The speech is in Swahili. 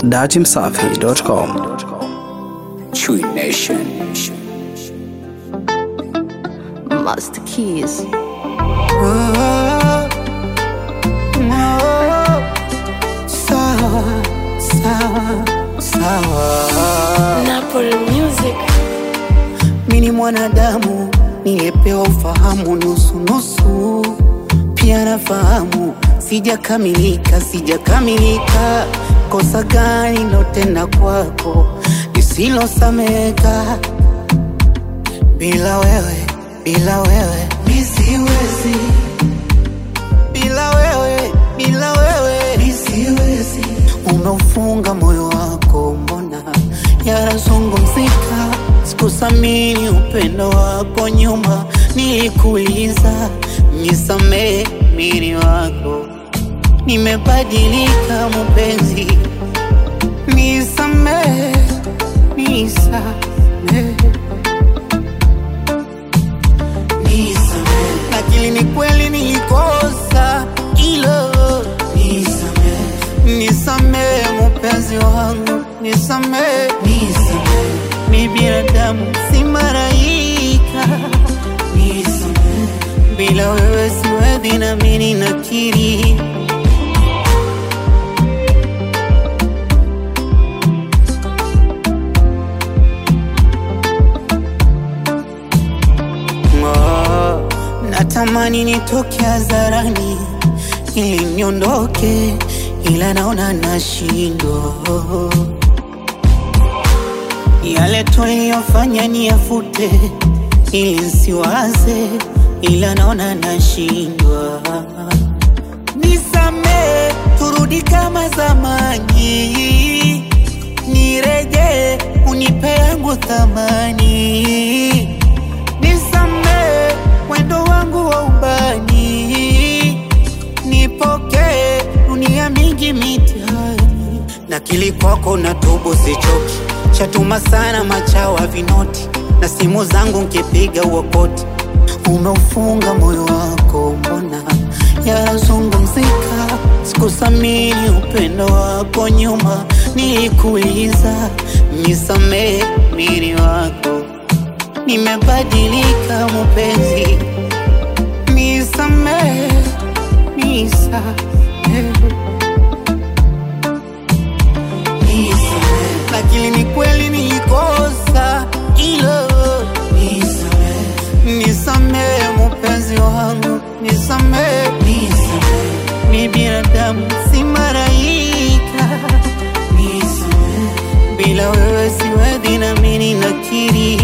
datimsafi.com. Chui Nation. Master Keys. Sawa, sawa, sawa. Napoli Music. Mi ni mwanadamu niliyepewa ufahamu nusu nusu, pia nafahamu sijakamilika, sijakamilika. Kosa gani lotenda kwako lisilosameka? Bila wewe, bila wewe mi siwezi, bila wewe, bila wewe mi siwezi. Umeufunga moyo wako, mbona yanazungumzika? Sikusamini upendo wako nyuma, nilikuuliza nisamee, mini wako nimebadilika, mpenzi, nisamee, nisamee nisamee, lakini ni kweli nilikosa, ilo nisamee, nisamee mpenzi wangu, nisamee, nisamee, mi binadamu si malaika, nisamee, bila wewe siwezi nami ninakiri Oh, natamani nitoke hadharani ili niondoke, ila naona nashindwa. Yale tuliyofanya niyafute ili nsiwaze, ila naona nashindwa. Nisamee, turudi kama zamani, nirejee, unipe yangu thamani nisamee mwendo wangu wa ubani, nipokee dunia mingi mitihani, na kili kwako na tubu sichoki, chatuma sana machawa vinoti, na simu zangu nkipiga uokoti, umeufunga moyo wako, mbona yanazungumzika? Sikusamini upendo wako nyuma, nilikuuliza nisamee, mini wako nimebadilika mpenzi, nisamehe, nisamehe, nisamehe, lakini ni kweli nilikosa, ilo nisamehe, nisamehe mpenzi wangu, nisamehe, nisamehe, mi binadamu si malaika, nisamehe, bila wewe siwezi nami ninakiri